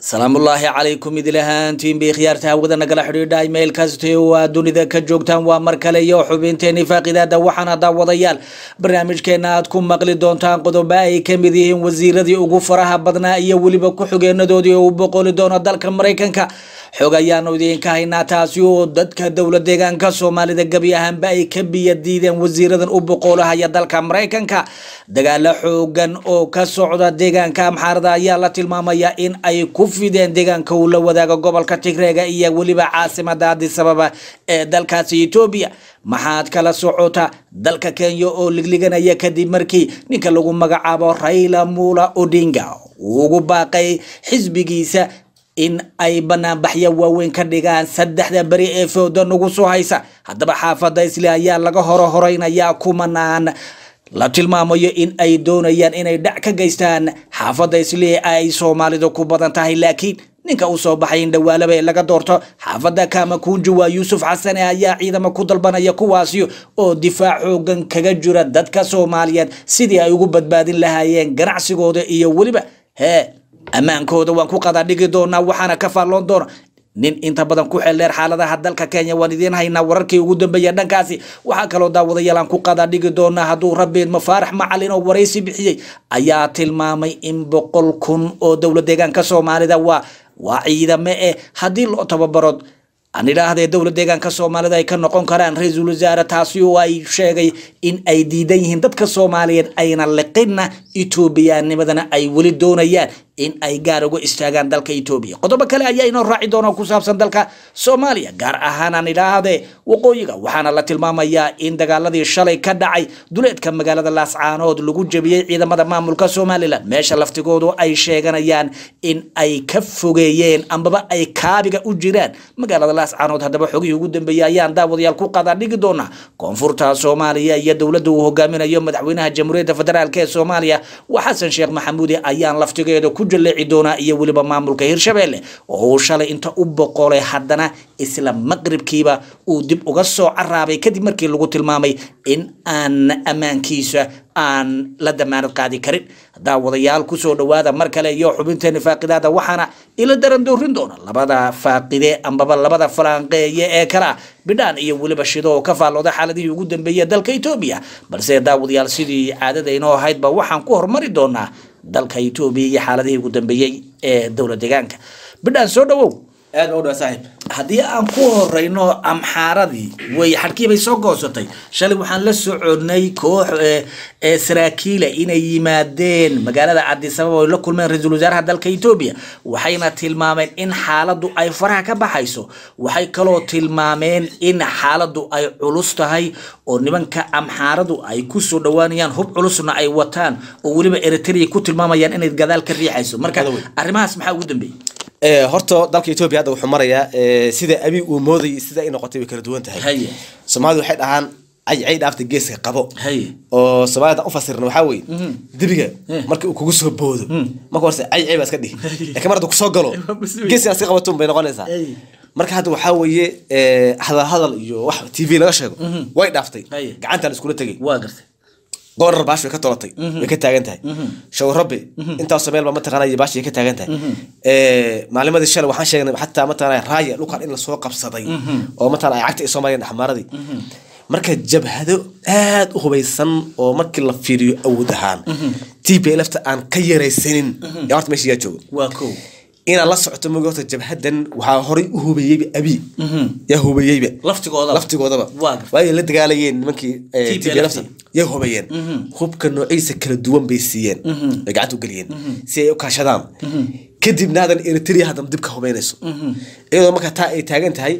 salaamullaahi calaykum idil ahaantiin bay khiyaarta hawada nagala xidhiidha imail kaste oo aad dunida ka joogtaan waa mar kale iyo xubinteeni faaqidaada waxaana daawadayaal barnaamijkeena aad ku maqli doontaan qodobo ay ka mid yihiin wasiiradii ugu faraha badnaa iyo weliba ku-xigeenadoodii oo u boqoli doono dalka maraykanka xog ayaanu idiinka haynaa taasi oo dadka dowla deegaanka soomaalida gebi ahaanba ay ka biya diideen wasiiradan u boqolahaya dalka maraykanka dagaalo xoogan oo ka socda deegaanka amxaarada ayaa la tilmaamaya in ay ku fideen deegaanka uu la wadaago gobolka tigreega iyo weliba caasimada adisababa ee dalkaasi etoobiya maxaad kala socota dalka kenya oo ligliganaya kadib markii ninka lagu magacaabo raila mula odinga uu ugu baaqay xisbigiisa in ay banaanbaxyo waaweyn ka dhigaan saddexda beri ee fooda nagu soo haysa haddaba xaafadda isli ayaa laga horo horeynayaa kumanaan la tilmaamayo in ay doonayaan inay dhac ka geystaan xaafadda isli ay soomaalidu ku badan tahay laakiin ninka u soo baxay in dhawaalaba ee laga doorto xaafadda kamakunji waa yuusuf xasane ayaa ciidamo ku dalbanaya kuwaasi oo difaac xoogan kaga jira dadka soomaaliyeed sidii ay ugu badbaadin lahaayeen ganacsigooda iyo weliba hee ammaankooda waan ku qadadhigi doonaa waxaana ka faalloon doona nin inta badan ku xeeldheer xaaladaha dalka kenya waan idiin haynaa wararkii ugu dambeeya dhankaasi waxaa kaloo daawadayaal aan ku qadadhigi doonaa hadduu rabeen mafaarax macalin oo waraysi bixiyey ayaa tilmaamay in boqol kun oo dowla deegaanka soomaalida waa waa ciidame eh haddii loo tababaro aan idhaahdee dowla deegaanka soomaalida ay ka noqon karaan ra-iisul wasaare taasi oo ay sheegay in ay diidan yihiin dadka soomaaliyeed ayna liqinna etoobiyaanimadana ay weli doonayaan in ay gaar uga istaagaan dalka etoobiya qodobo kale ayaa inoo raaci doona ku saabsan dalka soomaaliya gaar ahaan aan idhaahdee waqooyiga waxaana la tilmaamayaa in dagaaladii shalay ka dhacay duleedka magaalada laascaanood lagu jebiyey ciidamada maamulka somalilan meesha laftigoodu ay sheeganayaan in ay ka fogeeyeen ambaba ay kaabiga u jiraan magaalada laascaanood haddaba xogihii ugu dambeeyey ayaan daawadayaal ku qadadhigi doonaa koonfurta soomaaliya iyo dowladda uu hogaaminayo madaxweynaha jamhuuriyadda federaalk ee soomaaliya waa xasan sheekh maxamuudi ayaan laftigeeda ku jaleeci doonaa iyo weliba maamulka hirshabelle oo uu shalay inta u boqolay haddana isla maqribkiiba uu dib uga soo caraabay kadib markii lagu tilmaamay in aan ammaankiisa aan la damaanad qaadi karin daawadayaal kusoo dhawaada mar kale iyo xubinteeni faaqidaada waxaana ila daran doorin doona labada faaqide ambaba labada falaanqeeye ee kala bidhaan iyo weliba shido oo ka faallooda xaaladihii ugu dambeeyey dalka etoobiya balse daawadayaal sidii caadada inoo ahaydba waxaan ku hormari doonaa dalka etoobiya iyo xaaladihii ugu dambeeyey ee dowla deegaanka bidhaan soo dhawow aad baa u dhaa saaxiib haddii aan ku horeyno amxaaradii way xadhkii bay soo goosatay shalay waxaan la soconay koox ee saraakiila inay yimaadeen magaalada cadisababa oy la kulmeen ra-iisul wasaaraha dalka etoobiya waxayna tilmaameen in xaaladdu ay faraha ka baxayso waxay kaloo tilmaameen in xaaladdu ay culus tahay oo nimanka amxaaradu ay kusoo dhawaanayaan hub culusna ay wataan oo weliba eritrea ku tilmaamayaan inay gadaal ka riixayso marka arrimahaas maxaa ugu dambeeyey horta dalka etoobiya hadda wuxuu marayaa sida abi uu moodayay sida ay noqotay way kala duwan tahay haye soomaalidu waxay dhahaan caycay dhaafta geeska qabo haye oo soomaalida u fasirna waxaa weeye dibiga marka uu kugu soo boodo marka horse caycay baa iska dhihi laakiin mar hadda kusoo galo geeska iska qabatun bay noqonaysaa marka hadda waxaa weeye hadal hadal iyo wax t v laga sheego way dhaaftay Haye. gacanta la iskula tegay waa gartay goorar baash way ka tolatay way ka taagan tahay shawrabe intaasoo meel ba mataqaanay baash way ka taagan tahay maalimadii shalay waxaan sheegnay xataa mataqaanay raaya dhulkan in lasoo qabsaday oo mataqaana ay cagta ay soo mareen axmaaradii marka jabhado aad u hubaysan oo markii la fiiriyo awood ahaan t p lfta aan ka yaraysanin yaa horta meesha yaa joogo waa kow inaad la socoto mogi horta jabhadan waxaa horay u hubeeyeyba abi yaa hubeeyeyba laftigoodaba laftigoodaba Waa gartay. waayay la dagaalayeen nimankii eh, TPLF. TPLF -ta. yay hubayeen hubka noociisa kala duwan bay siiyeen ay gacanta u geliyeen si ay u kaashadaan kadibna hadan eritrea haddana dib ka hubeynayso iyadoo marka taa ay taagan tahay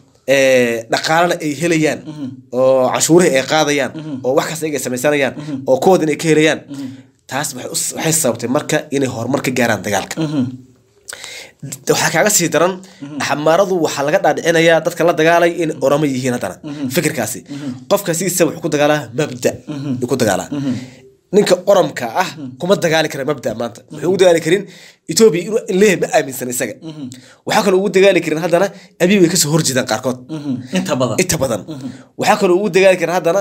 eh, dhaqaalana ay helayaan oo canshuurihii ay qaadayaan oo wax kasta ay samaysanayaan oo kuwoodan ay ka helayaan taas waxay us- waxay sababtay marka inay horumar ka gaaraan dagaalka waxaa kaaga sii daran xamaaradu waxaa laga dhaadhicinayaa dadka la dagaalay in oramo yihiin haddana fikirkaasi qofka sidiisa wuxuu ku dagaalaa mabda yuu ku dagaalaa ninka oramka ah kuma dagaali kara mabda maanta wuxuu ugu dagaali karin etoobiya inuu leeyahay ma aaminsan isaga waxaa kaloo ugu dagaali karin haddana abiy way kasoo horjeedaan qaarkood inta badan inta badan waxaa kaloo ugu dagaali karin haddana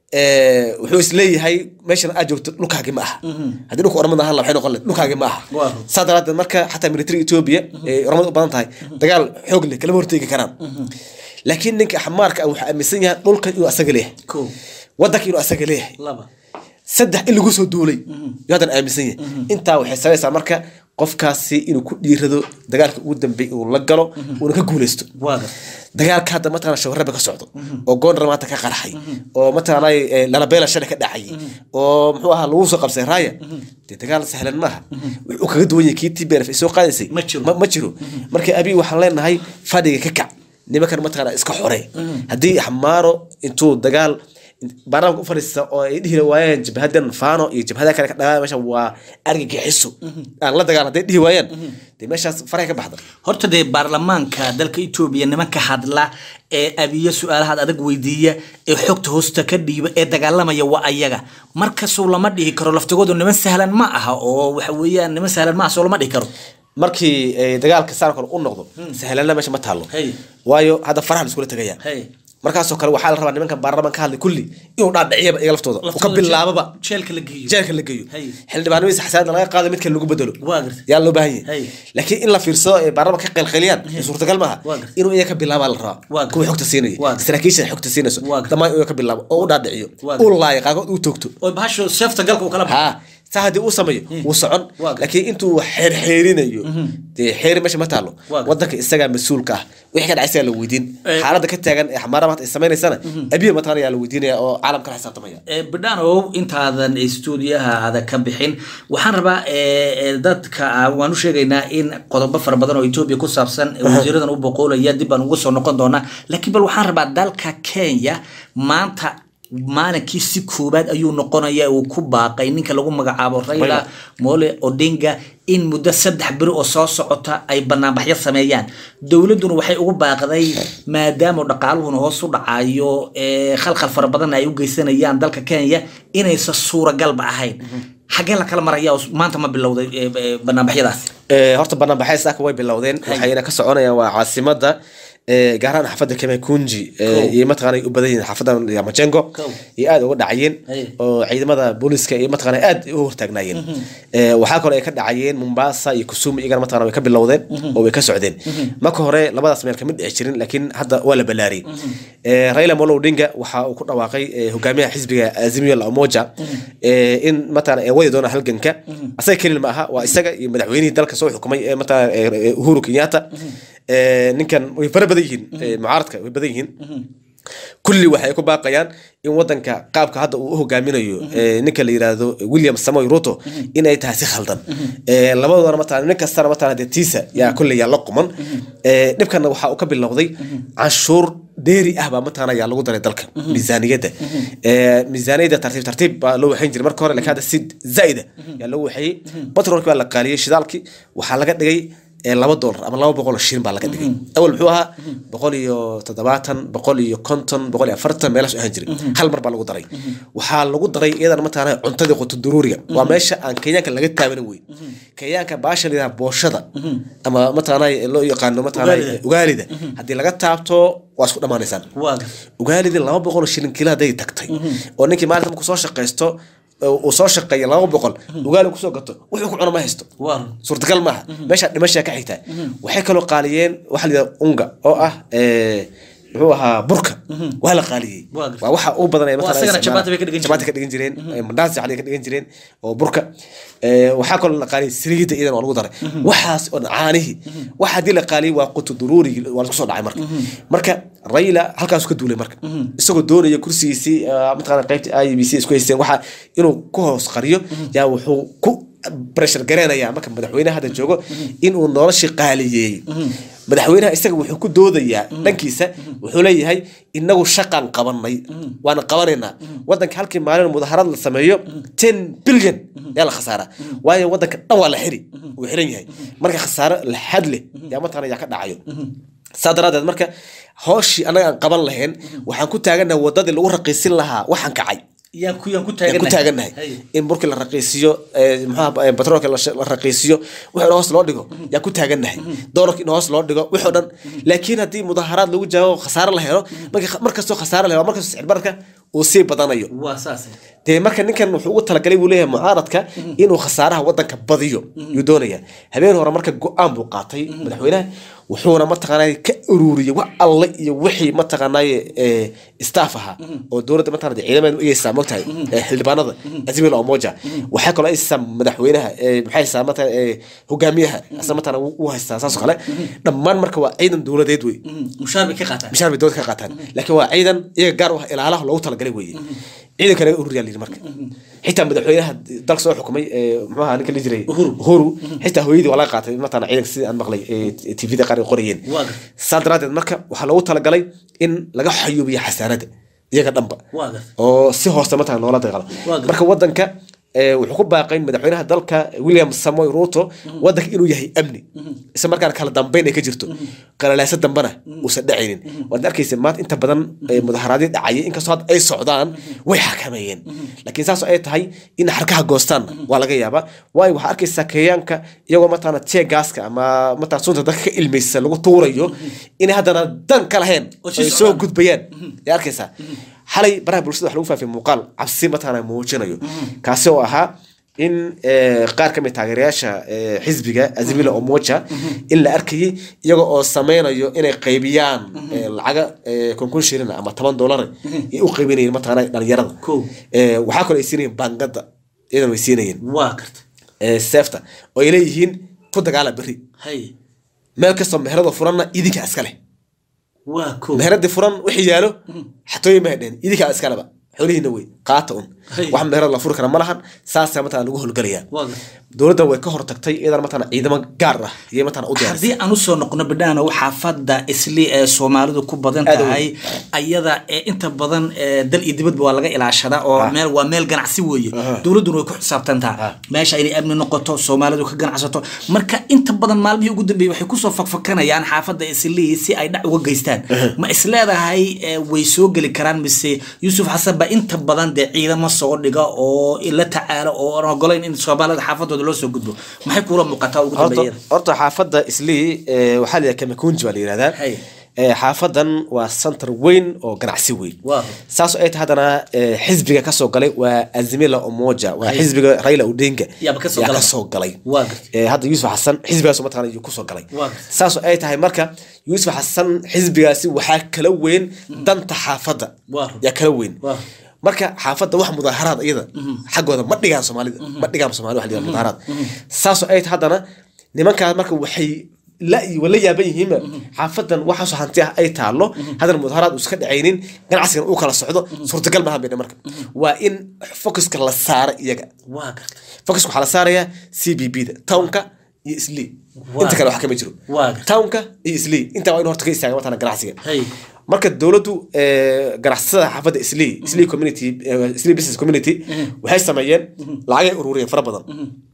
eh, wuxuu isleeyahay meeshan aad joogto dhulkaagi ma aha haddii dhulka oromada ahaan la waxay noqon lahayd dhulkaagi ma aha Waa. saa daraadeed marka xataa military ethiopia ee oromada u badan tahay dagaal xoog leh kalama horteegi karaan laakiin ninka xamaarka ah wuxuu aaminsan yahay dhulkan inuu asaga leeyahay kow wadanka inuu asaga leeyahay laba saddex in lagu soo duulay yuu haddan aaminsan yahay intaa waxay sabaysaa marka qofkaasi inuu ku dhiirado dagaalka ugu dambeey uu la galo uuna ka guuleysto waa gar dagaalka hadda mataqana shawarraba ka socdo oo goondar maanta ka qarxay oo mataqana eh, lalabeela shalay ka dhacayay oo muxuu ahaa lagu soo qabsay raaya dee dagaal sahlan maaha wuxuu kaga duwan yahay kii tbrf ay soo qaadaysay Ma jiro. ma jiro marka abi waxaan leenahay fadhiga ka kac nimankan mataqana iska xore haddii xamaaro intuu dagaal baarlamaanka u fadhiista oo ay dhihi waayeen jabhadan faano iyo jabhada kale ka dhagaa meesha waa argagixiso aan la dagaal hadday dhihi waayaan dee meeshaas faraha ka baxda horta dee baarlamaanka dalka etoobiya nimanka hadla ee abiye su-aalahaad adag weydiiya ee xogta hoosta ka dhiiba ee dagaalamaya waa ayaga markasuu lama dhihi karo laftigoodu niman sahlan ma aha oo waxa weeyaan niman sahlan ma aha soo lama dhihi karo markii eh, dagaalka saarkor u noqdo sahlanna meesha ma taalo Hey. waayo hadda faraha la iskula tegaya Hey. markaasoo kale waxaa la rabaa nimanka baarlamaan ka hadlay kulli inuu dhaadhiciyaba iyaga laftooda uu ka Laftooda bilaababa jeelka la geeyo jeelka la geeyo Hey. xildhibaanimadiisa xasaanada laga qaado midka lagu bedelo Waa gartay. yaa loo baahan Hey. yahay laakiin in la fiirsado ee baarlamaan ka qeylqeyliyaan suurtagal maaha Waa gartay. inuu iyaga ka bilaabaa la rabaa Waa gartay. kuwa xogta Waa siinaya gartay. saraakiisha xogta siinayso Waa gartay. dhammaan inuu ka bilaabo oo u dhaadhiciyo Waa gartay. u laaya qaarkood uu toogto oo bahasho seefta galka uu kala baxo ha saa haddii uu sameeyo wuu socon Waa gartay. laakiin intuu xeerxeerinayo dee xeeri meesha ma taalo Waa gartay. wadanka isagaa mas-uulka ah wixii ka dhacay isagaa la weydiin Eh. xaaladda ka taagan ee xamaara maanta ay samaynaysana abiya mataqana yaa la weydiinaya oo caalamka la xisaabtamaya Eh, bidhanow intaadan stuudiyaha aada ka bixin waxaan rabaa eh, eh, dadka ah, waan u sheegaynaa in qodobo fara badan oo etoobiya ku saabsan eh, wasiiradan u boqoolaya dib baan uga soo noqon doonaa laakiin bal waxaan rabaa dalka kenya maanta maalinkii si koobaad ayuu noqonaya uu ku baaqay ninka lagu magacaabo raila Raila. mole odinga in muddo saddex beri oo soo socota ay banaanbaxyo sameeyaan dowladduna waxay ugu baaqday maadaama dhaqaaluhuna hoos u dhacayo ee khalkhal fara badan ay u geysanayaan dalka kenya inaysan suuragalba ahayn xaggee la kala maraya oo maanta ma bilowday ee, ee, banaanbaxyadaas Eh, horta banaanbaxay saaka way bilowdeen waxayna ka soconayaan waa caasimada eh, gaar ahaan xaafadda kemekunji Kow. iyo mataqana ay u badan yihiin xaafadda yamajengo Kow. iyo aad uga dhacayeen Hey. oo ciidamada booliska iyo mataqana aad u hortaagnaayeen Eh, waxaa kaloo ay ka dhacayeen mombasa iyo kusumu iyagana mataqana way ka bilowdeen oo way ka socdeen marka hore labadaas meel kama dhici jirin laakiin hadda waa la balaariyey Eh, raila molo odinga waxa uu ku dhawaaqay eh, hogaamiyaha xisbiga azimio la umoja eh, in mataqana ay wadi doona halganka asaga kelin ma aha waa isaga iyo madaxweynihii dalka soo xukumay ee mataqana eh, eh, uhuru kenyatta Eh, ninkan way fara badan yihiin eh, mucaaradka way badan yihiin kulli waxay ku baaqayaan in wadanka qaabka hadda uu u hogaaminayo eh, ninka la yiraahdo william samoy ruto inay tahay si khaldan Eh, labadoodana mataqana nin kastana mataqana dee tiisa yaa kolley yaa la quman Eh, dhibkana waxa uu ka bilowday canshuur dheeri ah baa mataqana yaa lagu daray dalka miisaaniyadda Eh, miisaaniyadda tartiib tartiib baa loo waxayn jiray marka hore laakiin hadda si zaa'ida yaa loo waxeeyey batroolki baa la qaaliyey shidaalki waxaa laga dhigay ee laba dolar ama laba boqol oo shilin baa laga dhigay awal muxuu ahaa boqol iyo toddobaatan boqol iyo konton boqol iyo afartan meelaas u ahaan jiray hal mar baa lagu daray waxaa lagu daray iyadana mataqaana cuntadii quto duruuriga waa meesha aan kenyaanka laga taabanin wey kenyaanka baasha layidhaha booshada ama mataqaana loo yaqaano mataqaana Ugaalida. ugaalida haddii laga taabto waa isku dhammaanaysaan waa gar- ugaalidii laba boqol oo shilin kilo hadday tagtay oo ninkii maalinta markuu soo shaqaysto oo uu soo shaqeeya laba boqol ugaali kusoo gato wuxuu ku cuno ma haysto waa suurtagal maaha meesha dhimashaa ka xigtaa waxay kaloo qaaliyeen waxa la yidhahda unga oo ah eh, muxuu ahaa burka waa la qaaliyey Waa gartay. waa waxa u badan ay Waa mataqaana isagana isticmaalaan. chapati bay ka dhigan Chapati ka dhigan jireen eh, mandazi xalay ka dhigan jireen oo burka Eh, waxaa kaloo la qaaliyey saliidda iyadan waa lagu daray waxaas oo dhan caanihii waxa haddii la qaaliyey waa qutu duruurigi waa lagu soo dhacay marka marka rayla halkaas ka duulay marka isagoo doonaya kursigiisii eh, mataqaana qaybta i b c isku haysteen waxa inuu ku hoos qariyo yaa wuxuu ku pressure gareenaya marka madaxweynaha hadda joogo inuu noloshii qaaliyeeyey madaxweynaha isaga wuxuu ku doodayaa dhankiisa wuxuu leeyahay inagu shaqaan qabanay waana qabanaynaa wadanka halkii maalin mudaharad la sameeyo ten billion yaa la khasaara waayo wadanka dhan waa la xiri uu xiran yahay marka khasaaro laxad leh yaa mataqana yaa ka dhacayo saa daraadeed marka hooshii annaga aan qaban lahayn waxaan ku taaganaha wadadii lagu raqiisin lahaa waxaan kacay yaan ku yaan ku yaan ku taagannahay taagannahay in burkii la raqiisiyo eh, muxuha eh, batroolka la sh- la raqiisiyo wixii hoos loo dhigo yaan ku taagannahay doolarka in hoos loo dhigo wixii o dhan laakiin haddii mudaharaad lagu jawaabo khasaare la helo marka markastoo khasaare la helo waa markastoo sicir bararka uu sii badanayo waa saas dee marka ninkan wuxuu ugu talagalay buu leeyahay mucaaradka inuu khasaaraha wadanka badiyo yuu doonaya habeen hore marka go-aan buu qaatay madaxweynaha wuxuuna mataqaanay ka ururiyey wax alle iyo wixii mataqaanay staff ahaa oo dowladda mataqaanay ciidamada u egeysaa mogtahay ee xildhibaanada azimil omoja waxaa kaloo aysaa madaxweynaha ee, maxay haysaa mataqaanay ee, hogaamiyaha asna mataqaanay u haystaa saas oo kale dhammaan marka waa ciidan dowladeed wey mushaar bay ka qaataan mishaar bay dowladda ka qaataan laakiin waa ciidan iyaga gaar u ah ilaalaha loogu talagalay weeye ciidanka naga ururiyaa layidhi marka xitaa madaxweynaha dalka soo xukumay ee, muxuu ahaa ninka la jiray uhuru xitaa hooyadii waa laga qaatay mataqaana ciidanka sidii aan maqlay ee tvda qaar ay qorayeen Waa gartay. saa daraadeed marka waxaa loogu talagalay in laga xayuubiyo xasaanada iyaga dhanba waa gartay oo si hoose mataqana loola dagaalo Waa gartay. marka wadanka ee, wuxuu ku baaqay madaxweynaha dalka william samoy ruto wadanka inuu yahay amni isla markaana kala dambeyn ay ka jirto qalalaaso dambana uusan dhacaynin waad arkaysa maanta inta badan ee, mudaharaadyo dhacaya inkastoo hadda ay socdaan way xakameeyeen laakiin saas oo ay tahay in xarkaha goostaanna waa laga yaabaa waayo waxaa arkaysaa kenyaanka iyagoo mataqaana tee gaaska ama mataqana sunta dadka ka ilmaysa lagu tuurayo inay haddana dan ka lahayn Oo sii ay soo socdaan. gudbayaan yaa arkaysaa xalay baraha bulshada wax lagu faafiyay muuqaal cabsi mataqaana muujinayo kaasi oo ahaa in eh, qaar ka mid taageerayaasha eh, xisbiga azimila omoja in la arkayay iyaga oo sameynayo inay qaybiyaan eh, lacaga eh, konkon shilin ama toban dollar ay u qaybinayeen mataqaana dhalinyarada Kow. Eh, waxaa kaloo ay siinayeen baangada iyadan way siinayeen waa gartay eh, seefta oo ay leeyihiin ku dagaala berri hay meel kastoo meherada furanna idinka iska leh waa ko meheradii furan wixii yaalo xatooyin ma dhehen idinkaa iskaleba xoolihiina wey qaata un Hay. wax meherad la furi kara ma lahan saasaa mataqana lagu howlgalayaa waa gartay dowladdan way ka hortagtay iyadana mataqana ciidamo gaar ah iyay mataqana u diyaarisay haddii aan usoo noqno bidhaano xaafada isli ee soomaalidu ku badan Aad u tahay ayada ee inta badan ee dal iyo dibadba waa laga ilaashadaa oo meel waa meel ganacsi weeye dowladduna way ku xisaabtantaa meesha inay amni noqoto soomaalidu ka ganacsato marka inta badan maalmihii ugu dambeeyey waxay kusoo fakfakanayaan xaafada isli si ay dhac uga geystaan ma isleedahay ee, way soo geli karaan mise yuusuf xasan baa inta badan dee ciidamo soo dhiga oo la tacaalo oo aan ogolayn in soomaalida xaafadooda loo soo gudbo maxay kuula muuqataa ugu horta dambeeyada horta xaafadda islii eh, waxaa la yidhaha kamakunji baa la yidhahdaa Hay. Eh, xaafadan waa center weyn oo ganacsi weyn Waaw. saas oo ay tahay haddana eh, xisbiga kasoo galay waa azimila omoja waa xisbiga raila odinga Yaaba kasoo yaa galay. kasoo galay Waa gartay. Eh, hadda yuusuf xasan xisbigaas mataqana ayuu kusoo galay Waa gartay. saas oo ay tahay marka yuusuf xasan xisbigaasi waxaa kala weyn danta xaafadda Waa run. yaa kala weyn Waa. marka xaafadda wax mudaaharaad iyada xaggooda ma dhigaan soomaalida ma dhigaan soomaalida wax la yidhaha mudaaharaad saas oo ay tahay haddana nimankaas marka waxay la wala yaaban yihiin xaafadan waxaasoo hanti ah ay taalo haddana mudaaharaad uu iska dhacaynin ganacsigan uu kala socdo suurtagal maaha bayna marka waa in focuska la saara iyaga waa gartay focuska waxaa la saarayaa c b b da townka iyo islii Waa. inta kale wax kama jiro Waa. townka iyo islii intaa waa in horta ka istaaga matana ganacsiga Hay. marka dowladdu eh, ganacsatada xaafadda islii islii community eh, islii business community waxay sameeyeen lacagay ururiyeen fara badan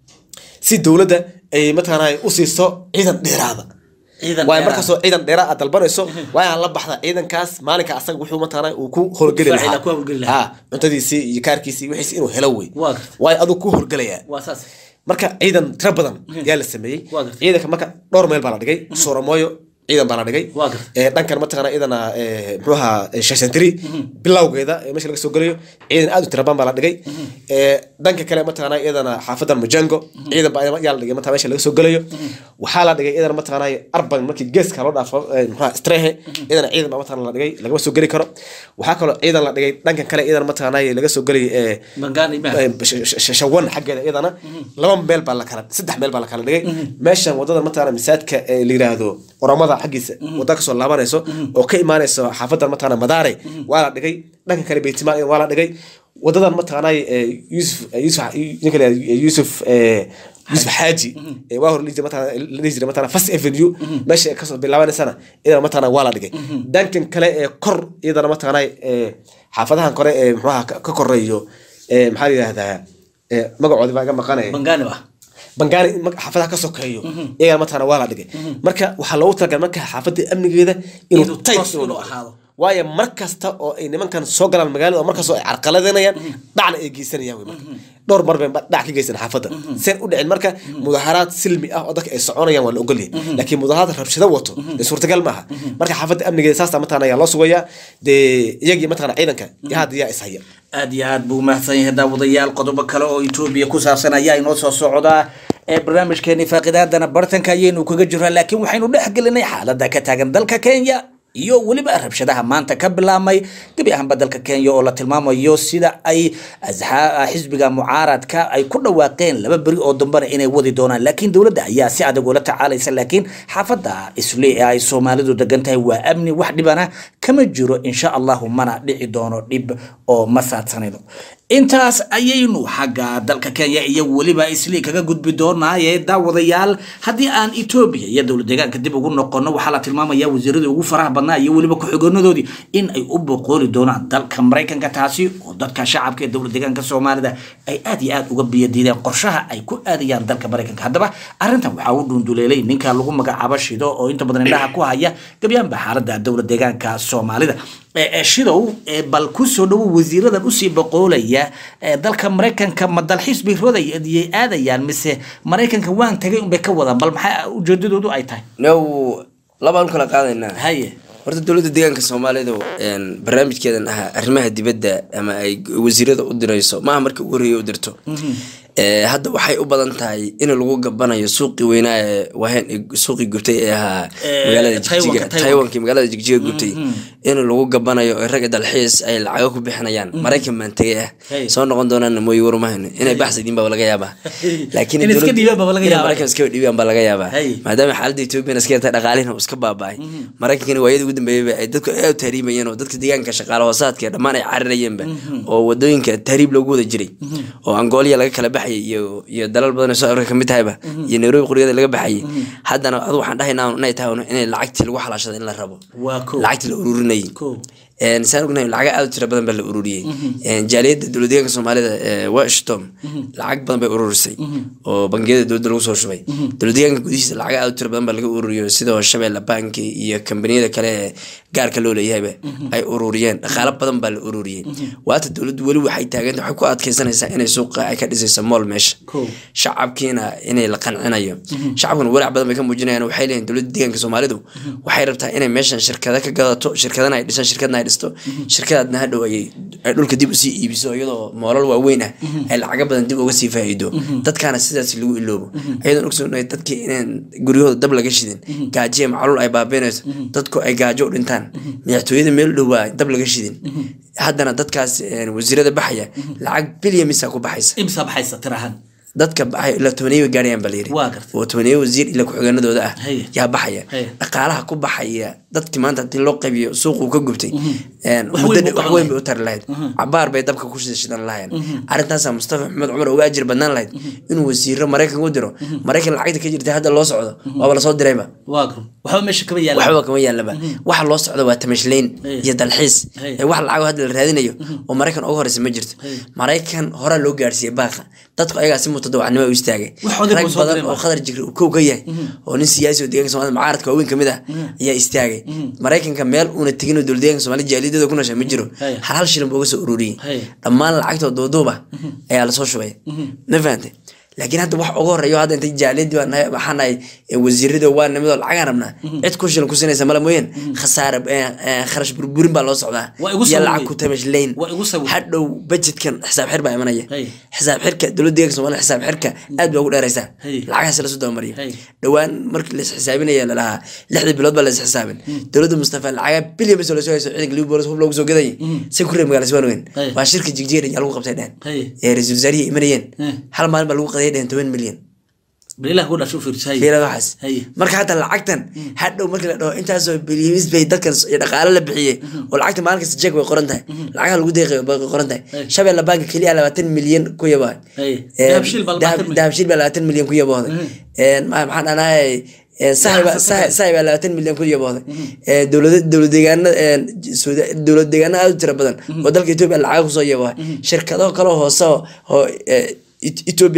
si dowladda ay mataqaana u siiso ciidan dheeraada ciidan waayo dheeraad. markaasoo ciidan dheeraad aad dalbanayso waa aan la baxda ciidankaas maalinka asaga wuxuu mataqaana uu ku howlgeli Difaaci lahaa lahaa, ku howlgeli lahaa. Ha, cuntadiisii iyo kaarkiisii wixiisi inuu helo wey Waa gartay. waayo aduu ku howlgelayaa waa saas marka ciidan tiro badan yaa la sameeyey Waa gartay. ciidanka marka dhowr meel baa la dhigay sooromooyo ciidan baa la dhigay Waa gartay. ee dhankan mataqaana iyadana ee, muxuu ahaa ee, shashantiri bilowgeeda ee meesha laga soo gelayo ciidan aad u tiro badan baa la dhigay ee, dhanka kale mataqaana iyadana xaafadan mujango ciidan baa yaa la dhigay mataqaana meesha laga soo gelayo waxaa la dhigay iyadana mataqaana arban markii geeska loo dhaafo ee, muxuu ahaa strehe iyadana ciidan baa mataqaana la dhigay lagama soo geli karo waxaa kaloo ciidan la dhigay dhankan kale iyadana mataqaana laga soo gelayo ee, bangaani ma Eh, sh- sh- sh- shawan xaggeeda iyadana laba meel baa la kala saddex meel baa la kala dhigay meeshan wadada mataqaana masaajidka ee la yiraahdo oramada xaggiisa wadda kasoo laabanayso oo ka imaanayso xaafadan mataqaana madaare waa la dhigay dhanka kale beytimaan waa la dhigay wadadan mataqaana eh, yusuf eh, yusuf ninka la yiraahdo, eh, yusuf eh, yusuf xaaji ee waa hor la dhihi jiray mataqaana- la dhihi jiray mataqaana first avenue meesha ay kasoo bilaabanaysana iyadana mataqaana waa la dhigay dhankan kale ee kor iyadana mataqaana eh, xaafadahan kore ee muxuaha ka ka koreeyo ee maxaa la yidhahdaa ee magacoodi baa iga maqanaya bangaani ah bangaani in mag- xaafadaha ka sokeeyo iyagana mataqaana waa la dhigay marka waxaa loogu talagalay marka xaafadda amnigeeda inuu Inuu tight toos inuu inuu noqdo ahaado. waayo mar kasta oo ay nimankan soo galaan magaalada oo markastoo ay carqaladanayaan dhacna ay geysanayaan wey marka dhowr mar bay dhac ka geysan xaafadda seen u dhicin marka mudaharaad silmi ah oo dadka ay soconayaan waa la ogolyahay laakiin mudaharaad rabshado wato dee suurtagal maaha marka xaafadda amnigeeda saasta mataqana ayaa loo sugayaa dee iyagii mataqana ciidanka iyo hadda yaa ishaya aad iyo aad buu mahadsan yahay daawadayaal qodobo kale oo etoobiya ku saabsan ayaa inoo soo socdaa ee barnaamijkeeni faaqidaadana bartanka ayaynu kaga jiraa laakiin waxaynu dhex gelinay xaaladda ka taagan dalka kenya iyo weliba rabshadaha maanta ka bilaabmay gebi ahaanba dalka kenya oo la tilmaamayo sida ay asxaa- xisbiga mucaaradka ay ku dhawaaqeen laba beri oo dambana inay wadi doonaan laakiin dowladda ayaa si adag ula tacaalaysa laakiin xaafadda isle ee ay soomaalidu degan tahay waa amni wax dhibana kama jiro insha allahu mana dhici doono dhib oo ma saadsanayno intaas ayaynu xagga dalka kenya iyo weliba isli kaga gudbi doonaaye daawadayaal haddii aan etoobiya iyo dowlad deegaanka dib ugu noqono waxaa la tilmaamaya wasiiradii ugu faraha badnaa iyo weliba ku-xigoonadoodii in ay u boqooli doonaan dalka maraykanka taasi oo dadka shacabka ee dowlad deegaanka soomaalida ay aad iyo aad uga biyadiideen qorshaha ay ku aadayaan dalka maraykanka haddaba arrintan waxaa u dhunduleelay ninka lagu magacaabo shido oo inta badan indhaha ku haya gebyaanba xaaladda dowlad deegaanka soomaalida ee- ee shidow ee bal ku soo dhowo wasiiradan usii boqoolaya ee dalka maraykanka ma dalxiis bay rodayay aadayaan mise maraykanka waan tagay unbay ka wadaan bal maxaa ujeedadoodu ay tahay now labaan kala qaadaynaa haye horta dowladda deegaanka soomaalidu een, barnaamijkeedan ahaa arrimaha dibadda ama ay wasiirada u dirayso maaha marka ugu horreeya u dirto Ee, hadda waxay u badan tahay in lagu gabanayo suuqii weynaa ee waheen suuqii gubtay ee ahaa Ee, magaalada Taiwanka, jigjiga Taiwanka. taiwankii magaalada jigjiga gubtay in lagu gabanayo oo ragga dalxiis ay lacago ku bixinayaan maraykan baan tegay ah Hey. soo noqon doonaan mooye warumahayno inay baxsadiin baa laga yaabaa laakiin In iska dowladda- dhiibaan baa laga inay yaabaa. maraykan iska dhiibaan baa laga yaabaa Hey. maadaama xaaladda etoobiya iska yarta dhaqaalihina uu iska baaba'ay maraykankana waayadii ugu dambeeyeyba ay dadku aad u tahriimayeen oo dadka deegaanka shaqaale hoosaadka dhammaan ay carirayeenba oo wadooyinka tahriib loogu wada jiray oo angooliya laga kala baxayay iyo iyo dalal badan oo soo afrika kamid tahayba iyo nairobi quryada laga baxayay haddana adu waxaan dhahaynaa inay tahay un inay lacagtii lagu xalaashada in la rabo waa ko lacagtii la ururinayay ko Een, saan ognahay lacaga aad u tira badan baa la ururiyey Een, jaaliyadda dowlad deegaanka soomaalida ee washington lacag badan bay ururisay oo bangiyada dowladda lagu soo shubay dowlad deegaanka gudihiisa lacaga aad u tira badan baa laga ururiyo sidoo shabeelle banki iyo kambaniyada kale ee gaarka loo leeyahayba ay ururiyeen dhaqaalo badan baa la ururiyey waata dowladdu weli waxay taaganta waxay ku adkeysanaysaa inay suuqa ay ka dhisayso mool meesha Cool. shacabkiina inay la qancinayo shacabkuna walaac badan bay ka muujinayaan waxay leeyihin dowladda deegaanka soomaalidu waxay rabtaa inay meeshan shirkada ka gadato shirkadana ay dhisaan shirkadna ay dhisto shirkadaadna hadhow ay ay dhulka dib usii iibiso iyadoo moolal waaweyn ah ay lacaga badan dib uga sii faa'iido dadkaana sidaas lagu iloobo ayadoon ogsoonahay dadkii inaan guryahooda dab laga shidin gaajiya macluul ay baabiinayso dadku ay gaajo u dhintaan madaxtooyada meel dhowaa dab laga shidin haddana dadkaas een, wasiirada baxaya lacag bilyan misaa ku baxaysa imsa baxaysa tir ahaan dadka baxay ilaa tobaneeyo gaarayaan baa layidhi Waa gartay. oo tobaneeyo wasiir ilaa ku-xigeenadooda ah Haye. yaa baxaya Haye. dhaqaalaha ku baxaya dadkii maanta hadii loo qaybiyo suuquu ka gubtay een, Wax muddo weyn dheer- buu wax qaban weyn bay u tari lahayd cabaar bay dabka ku shida shidan lahayn arrintaasaa mustafa maxamed cumar uga ajir badnaan lahayd inuu wasiiro maraykan u diro maraykan lacagta ka jirta hadda loo socdo waaba lasoo dirayba waa ko waxba meesha kama yaala waxba kama yaalaba waxa loo socdo waa tamashleyn Hey. iyo dalxiis Hey. ee wax lacag hadda la raadinayo oo maraykan uga horeysa ma jirto maraykan horaa loo gaarsiiyey baaqa dadku ayagaa si mutadawacnimo u istaagay Waxoodii rag buu soo badan diray oo baa. qadar jigri uu kow ka yahay oo nin siyaasi oo deegaanka soomaalida mucaaradka waaweyn kamid ah ayaa istaagay maraykanka meel uuna tegin oo dowlad deegaanka soomaalida jaaliyadooda ku nasha ma jiro Hey. hal hal shilin buu uga soo ururiyey Hey. dhammaan lacagtoo duuduuba ayaa lasoo shubay ma fahantay laakiin hadda wax uga horeeyo hadda intay jaaliyadii baa nahay waxaa nahay ee wasiirada waa nimidoo lacagaan rabnaa cid ku shilin ku sinaysa mala mooyeen khasaare eh, eh, kharash burburin baa loo socdaa Waa igu iyo sawir lacag wey. ku tamashlayn Waa igu sawir. hadhow budgetkan xisaab xir baa imanaya Hey. xisaab xirka dowladda deeganka soomaalida xisaab xirka aad baa ugu dheeraysaa Hey. lacagahaas lasu dabamariyo Hey. dhowaan markii lais xisaabinaya lalahaa lixdii bilood baa lais xisaabin dowladda mustafa lacaga bilyan bas lasoo hayso ciidanka libi boolis hub loogu soo gadayay si ku reer magaala siwaan weyn Hey. waa shirka jigjiga yaa lagu qabtay dhehen Hey. ee ra-iisul wasaarihii imanayeen Hey. hal maalin baa lagu qadayay dhehen toban milyan bal ilaah ku dhasho fiirsahay fiila waxaas Haye. marka hadda lacagtan hadhow markii la dhaho intaasoo bilyamis bay dadkan iyo dhaqaale la bixiyey oo lacagta maalin kasta jeeg bay qoran tahay lacagaha lagu deeqay bay qoran tahay Haye. shabeella banka keliya labaatan milyan ku yabaa Haye. Dahabshiil baa labaatan milyan. dahabshiil baa labaatan milyan ku yabooday maxaan dhanahay sahay baa labaatan milyan ku yabooday dowlad dowlad deegaana dowlad deegaana aad u tira badan oo dalka etoobiya lacaga kusoo yabooday shirkado kaloo hoose oo- oo eh, Ethiopian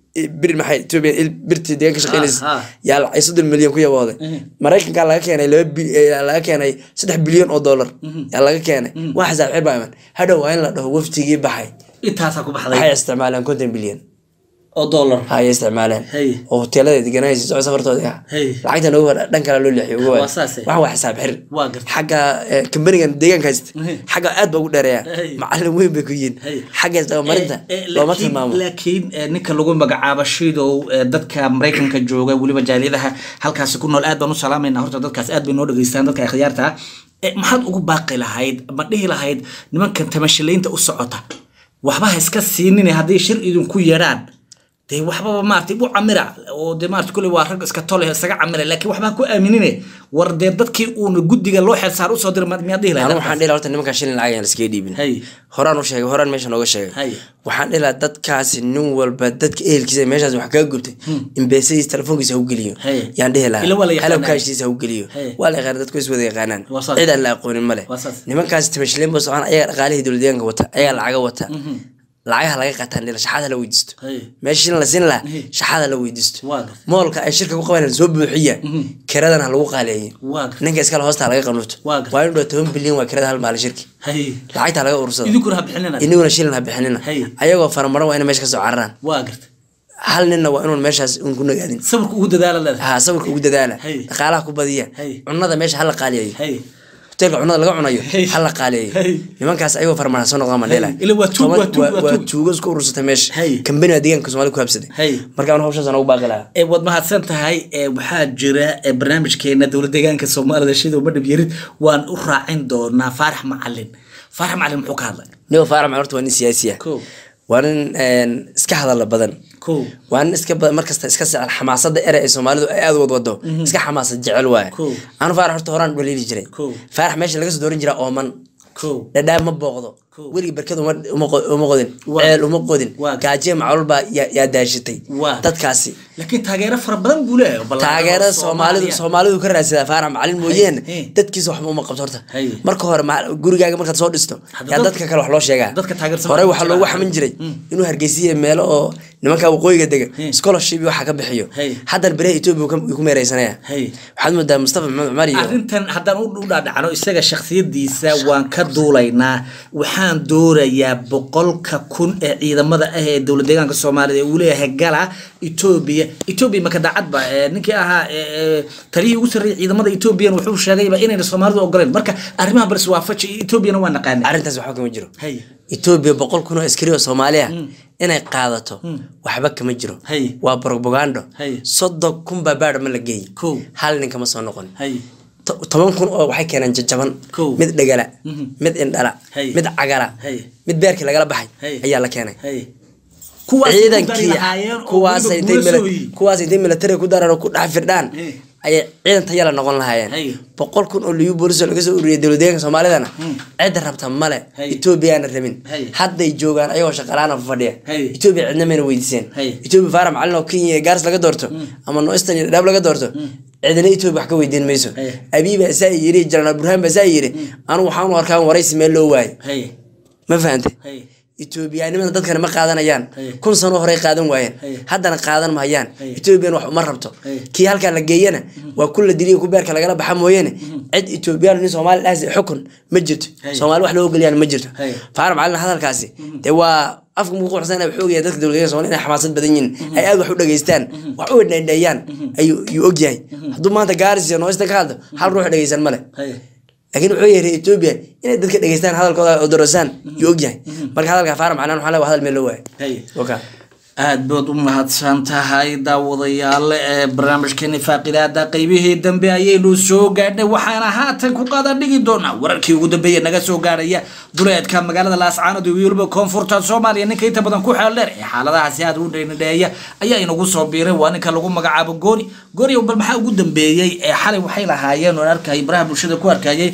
bir maxay Ethiopia il birti deegaan ka shaqeynaysa ha. yaa lacag soddon milyan ku yabooday maraykanka laga keenay laba bil- eh, laga keenay saddex bilyan oo dollar yaa laga keenay waa xisaab xir baa iman hadhow waa in la dhaho waftigii baxay intaasaa ku waxay baxday isticmaaleen konton bilyan oo dollar hayay isticmaaleen Hey. oo hoteelada deganaysa socod safartooda ah Hey. lacagtan uga wada dhan kale loo leexiyo uga Waa wada saas, eh. waxan waa xisaab xir Waa gartay. xagga eh, kambanigan deegaanka haysta Hey. xagga aad baa ugu dheereeya Hey. macalin weyn bay ku yihiin Hey. xagga isdabamarinta Eh, eh, looma laakiin- tilmaamo laakiin eh, ninka lagu magacaabo shidow eh, dadka maraykanka jooga weliba jaaliyadaha halkaasi ku nool aad baan u salaamayna horta dadkaas aad bay noo dhageystaan dadka akhyaarta ah Eh, maxaad ugu baaqi lahayd ma dhihi lahayd nimankan tamashilaynta u socota waxba ha iska siinine hadday shir idinku yeedhaan dee waxbaba maarata u camira oo dee maarata kuley waa rag iska tole isaga camira laakiin waxba ha ku aaminine war dee dadkii uuna guddiga loo xelsaar usoo dira ma- miyaad dhihi lahayd anu waxaan dhihi lahaa horta nimankaa shilin lacag aan iskaga dhiibin Hey. horaan u sheegay horaan meesha nooga Hey. sheegay waxaan dhihi lahaa dadkaasi nin walba dadka ehelkiisa meeshaas wax kaga gubtay imbeesadiis telefoonkiisa ha u geliyo Hey. yaan dhihi Ila waa la lahaa yaqaanaa. xalabkaashiisa ha u geliyo Hey. waa la yaqaana dadku is wada yaqaanaan Waa saas. cid aan la aqoonin male Waa saas. nimankaasi tamashileen buu socon ayaga dhaqaalihii dowladdeegaanka wata ayaga lacaga wata lacagaha laga qaataan dhila shaxaada la weydiisto Hey. meesha shilin la siin lahaa shaxaada la weydiisto Waa gartay. moolka ay shirka ku qabanayaan soo buuxiya kiradana ha lagu qaaleeyay Waa gartay. ninka iskale hoosta laga qanuuto Waa gartay. waa in dhow toban bilyan waa kirada hal maalin shirki hay lacagta laga urursado idinkuna ha bixinina inaguna shilin ha bixinina Hey. ayagoo faramaran waa ina meesha kasoo cararaan waa garta hal ninna waa inuun meeshaas uun ku nagaadin sawirka ugu dadaala leedahay ha sawirka ugu dadaala Hey. dhaqaalaha ku badiya Hey. cunada meesha hala qaaliyayo hay hoteelka cunada laga cunayo Hey. hala qaaliyayo Hey. nimankaas ayagoo faramaran soo noqdaan mandheela Hey. Ila waa tuug, waa tuug, waa waa tuug. tuugo isku urursatay meesha Hey. kambani baa deegaanka soomaalida ku habsaday Hey. marka anu hawshaas ugu baaqi lahaa ee waad mahadsan tahay ee waxaa jira ee barnaamijkeena dowlad deegaanka soomaalida shida madhab yarid waan u raacin doonaa faarax macalin faarax macalin muxuu ka hadlay nigo faarax horta waa nin siyaasi ah Kow. waa nin een, iska hadala badan kow waa nin iska badan markasta iska secel xamaasada ere ee soomaalidu ay aad wad wado iska xamaasad jecel waaye Cool. anu faarax horta horaan dhaliili jiray Cool. faarax meesha laga soo dooran jiraa ooman kow dhadhaab ma booqdo Cool. weligii barkad uma uma qo- uma qodin Waa. ceel uma qodin Waa. gaajiya macluul baa yaa yaa daashatay Waa. dadkaasi laakiin taageero fara badan buu leeyahay ballaaran oo taageerada soomaalidu Soomaaliya. soomaalidu ka raadsadaa faarax macalin mooyeene hey. dadkiisa waxba uma qabto horta Hey. marka hore ma- gurigaaga markaad soo dhisto Hadda yaa dad- dadka kale wax loo sheegaa dadka taageersan hore waxaa waxaa jira. loogu xamin jiray inuu hargeysiya meelo oo nimanka waqooyiga dega Hey. scholarship iyo waxa ka bixiyo Hey. haddana beriha etoobiya wuu ka- wuu ku meereysanaya Hey. waxaad moodaa mustafa maxamed cumar iyo arrintan haddaan u u dhaadhacno isaga shakhsiyadiisa waan ka duulaynaa waxaan doorayaa boqolka kun ee ciidamada ah ee dowlad deegaanka soomaalida ee uu leeyahay gala etoobiya etoobiya maka daacadba ee ninkii ahaa ee, ee, taliyihii ugu sarreeyay ciidamada etoobiyan wuxuu sheegayba inayna soomaalidu ogoleen marka arrimaha baris waafaji etoobiyana waa naqaanay arrintaas waxba kama jiro Hey. etoobiya boqol kun oo askari oo soomaali ah inay qaadato waxba kama jiro Hey. waa propagando Hey. soddon kun baa baadh ma la geeyey Kow. hal nin kama soo noqon hay To- toban kun oo waxay keeneen jajaban Kow. mid dhagala mid indhala Hey. mid cagala Hey. mid beerkii lagala baxay Hey. ayaa la keenay hay kuwaas ku dari ciidankii lahaayeen oo kuwaas weliba intay guulo mila- sooyi. kuwaas intay militariga ku daraan oo ku dhex firdhaan Hey. ayay ciidan tayala noqon lahaayeen Hey. boqol kun oo liyu booliso laga soo ururiyay dowladdeeganka soomaalidana cid rabta male Hey. etoobiyaana rabin Hey. hadday joogaan ayagoo shaqalaana fadhiya Hey. etoobiya cidna mayna weydiiseen Hey. etoobiya faara macalin oo kenya iyo gaaris laga doorto ama noistan iyo dhadhaab laga doorto cidna etoobiya wax ka weydiin mayso Hey. abiy baa saa yiri janaraal burhaan baa saa yiri anu waxaan u arkaa waraysi meel loo waayo hay ma fahantay hay etoobiyaanimada dadkana ma qaadanayaan Hey. kun sano horey qaadan waayeen Hey. haddana qaadan mahayaan Hey. etoobiyan wax uma rabto Hey. kii halkaa la geeyana waa kun la diliya ku beerka lagala baxa mooyeene cid etoobiyaan nin soomaali dhaas xukun ma jirto Hey. soomaali wax loo ogoliyaan ma jirto Hey. faara macalin hadalkaasi dee waa afka muku quxsan wuxuu ogyahay dadka dowladda soomaali inay xamaasad badan yihiin ay aad wax u dhageystaan wax u dheendheeyaan ayuu ayuu ogyahay hadduu maanta gaaris iyo nooista ka hadlo hal ruux dhegeysan male hay laakiin wuxuu yahay etoobiya inay dadka dhegeystaan hadalkooda oo dorosaan yuu ogyahay marka hadalka faara macnaan waxaa le waa hadal meel loo waayay hay okay. aad baad u mahadsan tahay daawadayaal ee barnaamijkeeni faaqidaada qeybihii dambe ayaynu soo gaadhnay waxaana haatan ku qaada dhigi doonaa wararkii ugu dambeeya naga soo gaadhaya duleedka magaalada laascaanood iyo weliba koonfurta soomaaliya ninka inta badan ku xeel dheer ee xaaladahaasi aad u dheynidheeya ayaa inagu soo biiray waa ninka lagu magacaabo gooni gooni bal maxaa ugu dambeeyey ee xalay waxay lahaayeen oo arkayay baraha bulshada ku arkayay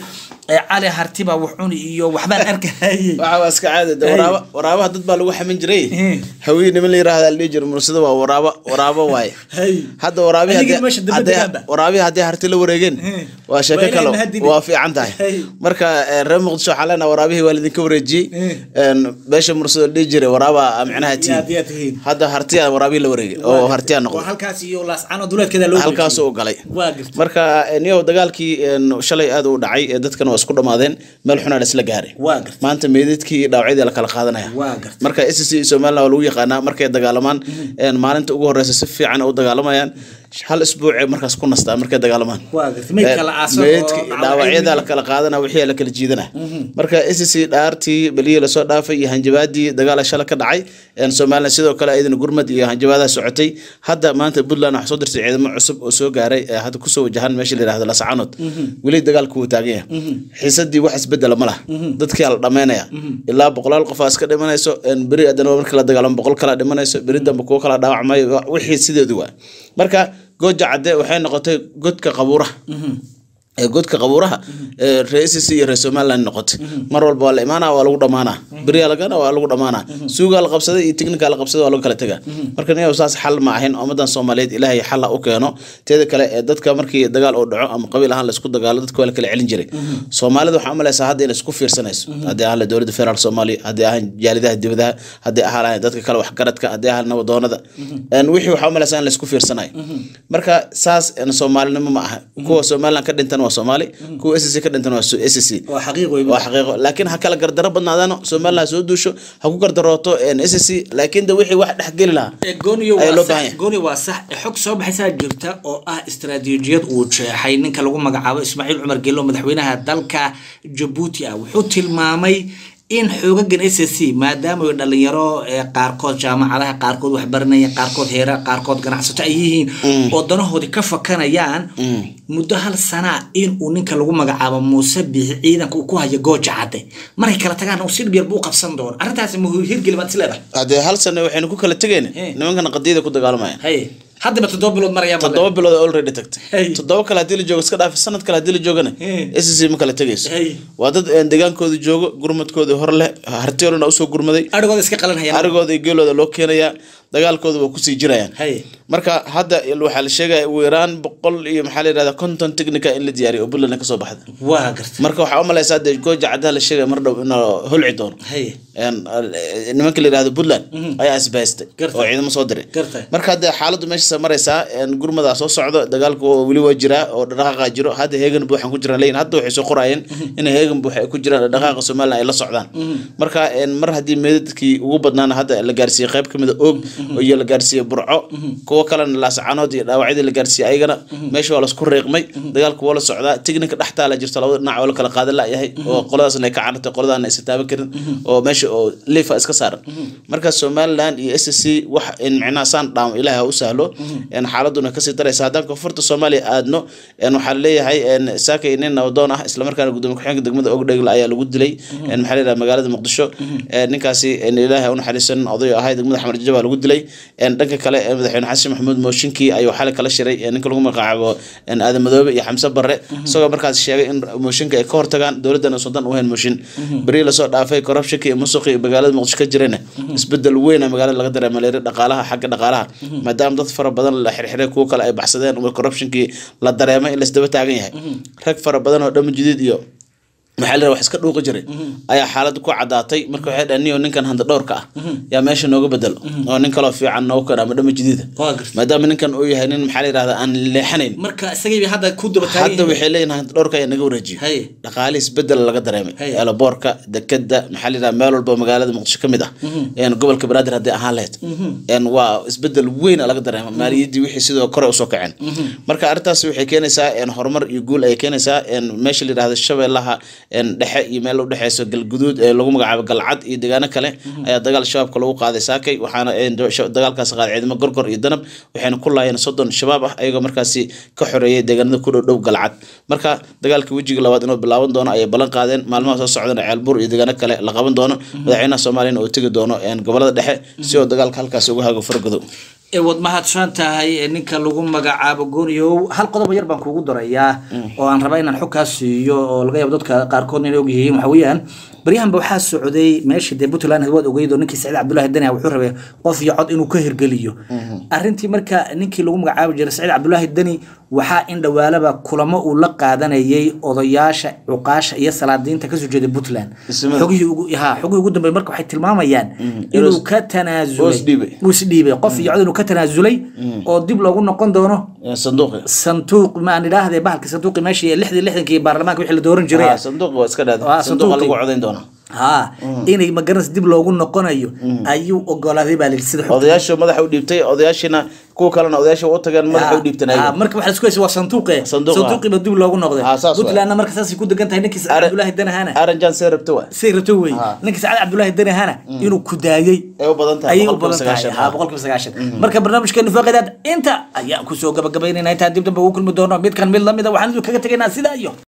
ee cali hartiba wax cuni iyo waxbaan arkahayey waxa waa iska caadi de Hey. waraaba waraabaha dad baa lagu xamin jiray Eh. haween niman la yiraahda la dhihi jiro mursada waa waraaba waraaba waaye Hey. hadda waraabihi Adigii haddii- meesha dambe haddii- degaanba. waraabihi haddii harti la wareegeen Eh. waa sheeko Waa inay kale mahadini. waa fiican tahay Hey. marka eh, reer muqdisho waxaa leenaha waraabihii waa lidinka wareejiyey Eh. En, beesha mursada la dhihi jiray waraaba micnaha Yaa- yaa tihiin. tii hadda hartiya waraabihi la wareegay oo hartiya waa noqday halkaas iyo laascano duleedkeeda loo halkaas uu galay waa gartay marka niyow dagaalkii en, shalay aad u dhacay ee dadkan waa isku dhamaadeen meel xunaa la isla gaaray Waa gartay. maanta meedadkii iyo dhaawacyadii la kala qaadanaya Waa gartay. marka SSC iyo Somaliland waa lagu yaqaanaa markay dagaalamaan en, maalinta ugu horeysa si fiican u dagaalamayaan hal isbuuc ay markaas ku nastaa markay dagaalamaan Waa gartay. Meydka la aaso oo meydka dhaawacyadii- dhaawacyada la kala qaadana wixii la kala jiidana marka SSC dhaartii beliya lasoo dhaafay iyo hanjabaadii dagaal shala ka dhacay en, Somaliland sidoo kale ayadana gurmad iyo hanjabaadaha socotay hadda maanta Puntland waxaa soo dirtay ciidamo cusub oo soo gaaray ee hadda kusoo wajahan meesha la yiraahdo Lascanood weli dagaalku wuu taagan yahay xiisadii wax isbedela ma laha dadkii la dhameynaya ilaa boqolaal qof aa iska dhimanayso en, beri haddana marka la dagaalamo boqol kala dhimanayso beri dambe kuwo kala dhaawacmayo wa- wixii sideedu waa marka gooja cadde waxay noqotay godka qabuuraha ee godka qabuuraha ee reer SSC iyo reer Somaliland noqotay mar walba waa la imaanaa waa lagu dhamaanaa beriya lagana waa lagu dhamaanaa suugaa la qabsaday iyo technical la qabsaday waa lagu kala tagaa marka niyow saas xal ma ahayn ummadan Soomaaliyeed ilaahay xal ha u keeno teeda kale ee dadka markii dagaal uu dhaco ama qabiil ahaan la isku dagaalo dadka waa la kala celin jiray Soomaalida waxaa u malaysaa hadda inay isku fiirsanayso haddii ahaan la dowladda federaalk Soomaaliya haddii ahaan jaalidaha dibadaha haddii ahaan dadka kale waxgaradka haddii ahaan nabadoonada een wixii waxaa u malaysaa in la isku fiirsanayo marka saas een Soomaalinimo ma aha kuwa Somaliland ka dhintan waa Soomaali kuwa SSC ka dhintan waa Su- SSC waa xaqiiq wey waa xaqiiqo laakiin ha kala gardaro badnaadaano Somaliland soo duusho ha ku gardarooto een SSC laakiin de wixii wax dhex geli lahaa Ee, gooniyo ayaa waa loo sax baahan yahay. gooni waa sax ee xog soo baxaysaa jirta oo ah istaraatiijiyad uu jeexay ninka lagu magacaabo Ismaaciil Cumar Geelo madaxweynaha dalka Djibouti ah wuxuu tilmaamay in xoogagan SSC maadaama ay dhalinyaro ee qaarkood jaamacadaha qaarkood wax baranaya qaarkood heera qaarkood ganacsato ay yihiin oo danahoodii ka fakanayaan muddo hal sana in uu ninka lagu magacaabo muuse biixi ciidanka uu ku hayo gooja cadde markay kala tagaan uu si dhib yar buu u qabsan doono arrintaasi ma hirgeli baad is leedahay haddee hal sano waxaynu ku kala tegeen Eh. nimankana qadiyada ku dagaalamayaan haye haddaba toddoba bilood maraya toddoba bilood oo already tagtay Hey. toddoba kale haddii la joogo iska dhaaf sanad kale haddii la joogana Hey. SSC ma kala tegayso Hey. waa dad een, degaankooda joogo gurmadkooda hor leh hartiyoolana usoo gurmaday arigooda iska qalan hayaan arigooda iyo geelooda loo keenayaa dagaalkooda waa kusii jirayaan haye marka hadda il- waxaa la sheegaya ugu yaraan boqol iyo maxaa la yidhahdaa konton technica in la diyaariyo oo Puntland kasoo baxda waa gartay marka waxaa u malaysaa dee gooja caddaha la sheegaya mar dhow inuu holci doono haye een, eh, nimanka la yidhahdo Puntland ayaa isbahaystay Gartay. oo ciidamo soo diray Gartay. marka hadda xaaladdu meesha maraysaa een, gurmadaa soo socdo dagaalku oo weli waa jiraa oo dhaqaaqa jiro hadda heegan buuxan ku jiraan leeyihin hadda waxay soo qorayeen in heegan buux ay ku jiraan dhaqaaqa Somaliland ay la socdaan marka een, mar haddii meedadkii ugu badnaana hadda la gaarsiiyey qayb kamid a og iyo la gaarsiiyey burco kuwo kalena laascanood iyo dhaawacyadii la gaarsiiyey ayagana meesha waa lasku reeqmay dagaalku waa la socdaa tigninka dhextaa la jirto labada dhinac oo la kala qaadan layahay oo qoladaasna ay ka carartay qoladaana aysan taaban karin oo meesha oo liifa iska saaran marka Somaliland iyo SSC wax in micnaha saan dhaamo ilaahay ha u sahlo in xaaladuna kasii daraysa haddaan koonfurta Soomaaliya aadno in waxaa leeyahay in saakay nin nabdoon ah isla markaana gudoomiye ku-xigeenka degmada Ogdhegle ayaa lagu dilay in maxaa la yidhahdaa magaalada Muqdisho in ninkaasi in ilaahay u naxariisan oday oo ahay degmada Xamar Jajab lagu dilay in dhanka kale in madaxweyne Xasan Maxamuud Mooshinkii ayuu xalay kala shiray in ninka lagu magacaabo in Aadan Madoobe iyo Xamse Barre isagoo markaas sheegay in mooshinka ay ka hortagaan dowladana sudan u hayn mooshin bari la soo dhaafay corruptionka iyo musuqi iyo magaalada Muqdisho ka jirana isbedel weyn ah magaalada laga dareemay leeyahay dhaqaalaha xagga dhaqaalaha maadaama dad fara badan la xirxiray kuwa kale ay baxsadeen oo corruptionkii la dareemay in la isdaba taagan yahay rag fara badan oo dhama jidid iyo maxaa la wax iska dhuuqi jiray ayaa xaalad ku cadaatay marka waxay dhahan niyo ninkan handa dhowrka ah yaa meesha nooga bedelo oo nin kaloo fiican noogu keena ama dhama jidida Waa gartay. maadaama ninkan uu yahay nin maxaa la yidhahdaa aan leexanayn marka isagii hadda ku daba taagan hadda waxay leeyihin handa dhowrka ayaa naga wareejiyo haye dhaqaale isbedel laga dareemay Hey. eelaboorka dekeda maxaa la yidhaha meel walba oo magaalada muqdisho ka mid ah een gobolka banaadir haddii ahaan lahayd een waa isbedel weyn a laga dareemay maaliyaddii wixii sidoo kore usoo kaceen marka arrintaas waxay keenaysaa een horumar iyo guul ayay keenaysaa een meesha la yidhahdo shabeellaha een dhexe iyo meel u dhexeyso galguduud ee lagu magacaabo galcad iyo deegaano kale ayaa dagaal shabaabka lagu qaaday saakay waxaana een sha- dagaalkaas qaaday ciidamo gorgor iyo danab waxayna ku laayeen soddon shabaab ah ayagoo markaasi ka xoreeyay deegaanada ku dhow dhow galcad marka dagaalka wejiga labaad inuu bilaaban doono ayay ballan qaadeen maalmaha soo socdana ceelbuur iyo deegaano kale la qaban doono madaxweynaha soomaaliyana oo tegi doono een gobolada dhexe si oo dagaalka halkaasi uga hago fargodow ee wad mahadsan tahay ee ninka lagu magacaabo gooniyow hal qodob yar baan kuugu darayaa oo aan rabaa inaan xogkaas siiyo oo laga yaabo dadka qaarkood inay ogyihiin waxa weeyaan baryahanba waxaa socday meeshii dee puntland waad ogeyd oo ninkii saciid cabdullaahi dani wuxuu rabay qof iyo cod inuu ka hirgeliyo arrintii marka ninkii lagu magacaabi jiray saciid cabdullaahi dani waxaa in dhawaalaba kulamo uu la qaadanayay odayaasha cuqaasha iyo salaadiinta kasoo jeeda puntland Ismada. xogihii ugu ha xogihii ugu dambeey marka waxay tilmaamayaan inuu ka Hoos tanaasulay dhiibay. uu isdhiibay qof iyo cod inuu ka tanaasulay oo dib loogu noqon doono Ee, sanduuqi sanduuq ma aan idhaahdee bahalka sanduuqi meeshii lixdii lixdankii baarlamaanka wixii la dooran jiray Ah, sanduuqi waa iska Ah, dhaada sanduuqa sanduuqi. lagu codayn doonaa ha inay magaras dib loogu noqonayo ayuu ogolaaday baa layidhi sida xogta odayaashu madaxa u dhiibtay odayaashiina kuwa kalena odayaasha u tageen madaxa u Ah, dhiibtanaayen marka waxaa isku haysa waa sanduuqe Sanduuq, ah. sanduuqiiba dib loogu noqday Ah, saas waay. puntlandna marka saasay ku degan tahay ninkii sacad cabdullaahi danahana aranjan see rabta waa say rabto wey Ah. ninkii sacad cabdullaahi danahana inuu ku daayey ay u badan tahay ayay u boqolkiiba badan tahay sagaashan ha boqolkiiba sagaashan marka barnaamijkeenu faaqidaad inta ayaan kusoo gabagabaynayna intaan dib dambe ugu kulmi doono midkan mid lamida waxaan idin kaga tegaynaa sidaa iyo